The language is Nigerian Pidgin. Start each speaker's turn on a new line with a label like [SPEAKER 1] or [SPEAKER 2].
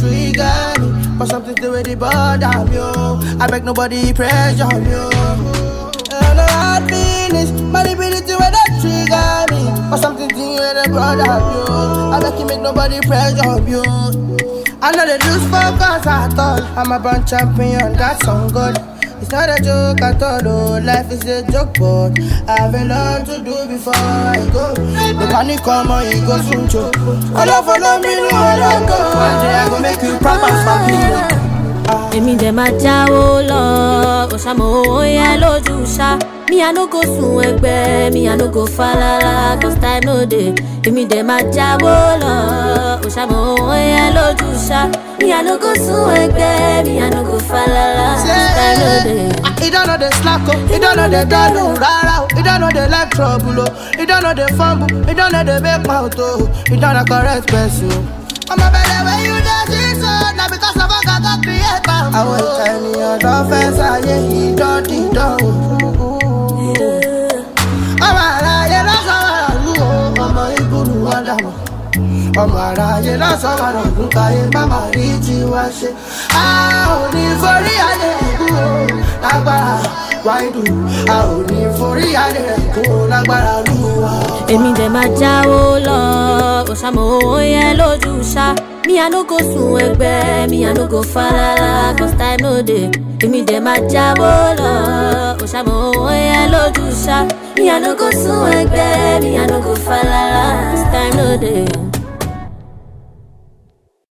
[SPEAKER 1] trigger me. But something to with the bother me, oh. I beg nobody pressure me, oh. And I hard feelings, manipulating when they trigger me. But something to with the bother me, oh. I beg you make nobody pressure me, oh. I know they lose focus at all. I'm a born champion, that's on God. It's not a joke at all, oh. Life is a joke, but I have a lot to do before I go. The panic come on, it goes soon, choke. I love follow me, no, I don't go. One day I go make you proper for me.
[SPEAKER 2] èmi dẹ̀ máa jáwó lọ òṣàmọ̀ owó yẹn lójú ṣá mi i no go sun ẹgbẹ́ mi i no go falala cause time no dey èmi dẹ̀ máa jáwó lọ òṣàmọ̀ owó yẹn lójú ṣá mi i no go sun ẹgbẹ́ mi i no go falala cause time no dey.
[SPEAKER 1] He don't know the slack, oh. He don't know the down, oh. Rara, oh. He don't know the like trouble, oh. He don't know the fumble. He don't know the big mouth, oh. He don't know correct person, oh. I'm a better way you dance it, so now because of a gaga create am. I want tiny on the fence, I yeah, he don't, he don't. ọmọ aráyé lọ́sọ̀rọ̀ ọ̀lú o ọmọ ìgbónú ọ̀dàmọ̀ ọmọ aráyé lọ́sọ̀rọ̀ ọ̀lú káyé máma rí tiwa ṣe a ò ní forí adé ẹ̀kú o lágbára wáìdù a ò ní forí adé ẹ̀kú o lágbára lùwà.
[SPEAKER 2] èmi dẹ̀ máa jáwó lọ òṣàmọ̀ owó yẹn lójú ṣá mi i no go sun ẹgbẹ́ mi i no go falala cause time no dey èmi dẹ̀ máa jáwó lọ òṣàmọ̀ owó yẹn lójú ṣá mi i no go sun ẹgbẹ́ mi i no go falala cause time no dey.